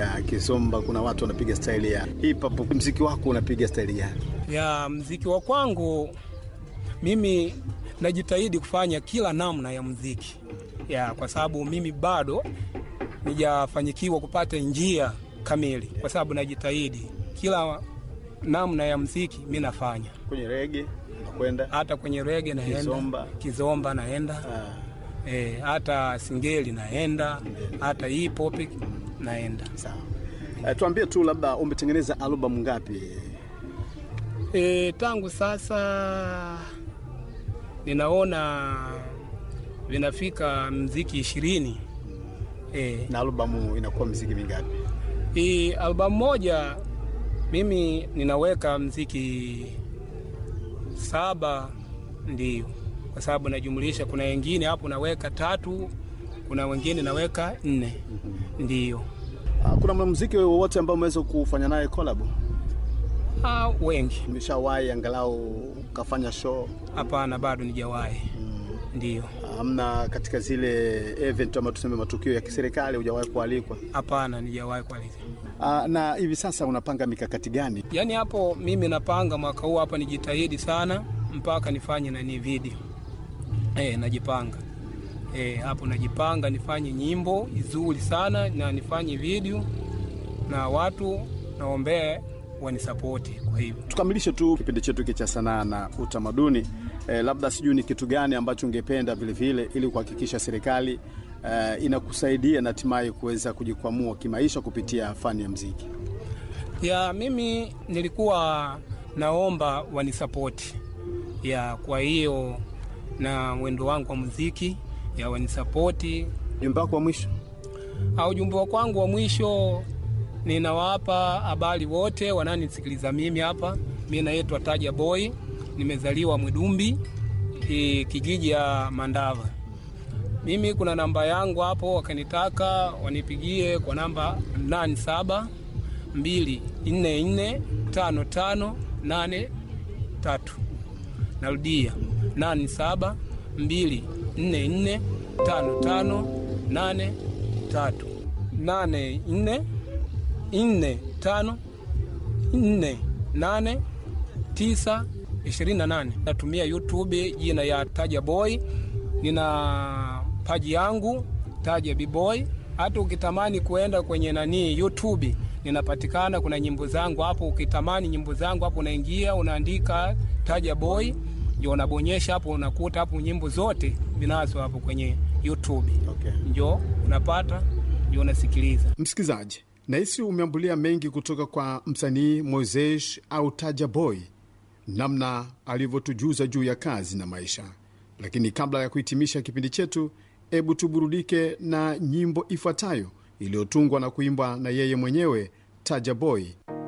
Ya Kizomba kuna watu wanapiga staili ya hip hop. Mziki wako unapiga staili gani? ya mziki wa kwangu mimi najitahidi kufanya kila namna ya mziki ya kwa sababu mimi bado nijafanyikiwa kupata njia kamili, kwa sababu najitahidi kila namna ya mziki mi nafanya, Kwenye rege nakwenda hata kwenye rege naenda, Kizomba. kizomba naenda Ah, e, hata singeli naenda, hata hip hop naenda. sawa. Eh, tuambie tu labda umetengeneza albamu ngapi? E, tangu sasa ninaona vinafika mziki ishirini. E, Na albamu inakuwa mziki mingapi? hii albamu moja mimi ninaweka mziki saba, ndio kwa sababu najumlisha, kuna wengine hapo naweka tatu, kuna wengine naweka nne, ndio Ah, kuna mwanamuziki wowote ambao umeweza kufanya naye collab? ah, wengi. Umeshawahi angalau ukafanya show? Hapana, bado nijawahi, ndio Amna katika zile event ama tuseme matukio ya kiserikali hujawahi kualikwa? hapana, nijawahi kwa hizi Ah, na hivi sasa unapanga mikakati gani? Yaani hapo mimi napanga mwaka huu hapa nijitahidi sana mpaka nifanye nani video. Eh, najipanga. Eh, hapo najipanga nifanye nyimbo nzuri sana na nifanye video na watu naombee wanisapoti kwa hivyo. Tukamilishe tu kipindi chetu hiki cha sanaa na utamaduni. Eh, labda sijui ni kitu gani ambacho ungependa vile vile ili kuhakikisha serikali eh, inakusaidia na hatimaye kuweza kujikwamua kimaisha kupitia fani ya mziki. Ya mimi nilikuwa naomba wanisapoti. Ya kwa hiyo na mwendo wangu wa muziki ya wanisapoti Jumba wako wa mwisho au ujumbe wa kwangu wa mwisho ninawapa habari wote wananisikiliza mimi hapa. Mi naitwa Taja Boy, nimezaliwa Mwidumbi ki- kijiji ya Mandava. Mimi kuna namba yangu hapo, wakanitaka wanipigie kwa namba 87 244 55 83. Narudia 87 244 55 83 nane nne nne tano nne nane tisa ishirini na nane. Natumia YouTube jina ya Taja Boy, nina paji yangu Taja Bboy. Hata ukitamani kuenda kwenye nani YouTube ninapatikana, kuna nyimbo zangu hapo. Ukitamani nyimbo zangu hapo, unaingia unaandika Taja Boy, ndio unabonyesha hapo, unakuta hapo nyimbo zote vinazo hapo kwenye YouTube okay. njo unapata ndio unasikiliza. Msikilizaji, nahisi umeambulia mengi kutoka kwa msanii Moises au Taja Boy, namna alivyotujuza juu ya kazi na maisha. Lakini kabla ya kuhitimisha kipindi chetu, hebu tuburudike na nyimbo ifuatayo iliyotungwa na kuimbwa na yeye mwenyewe Taja Boy.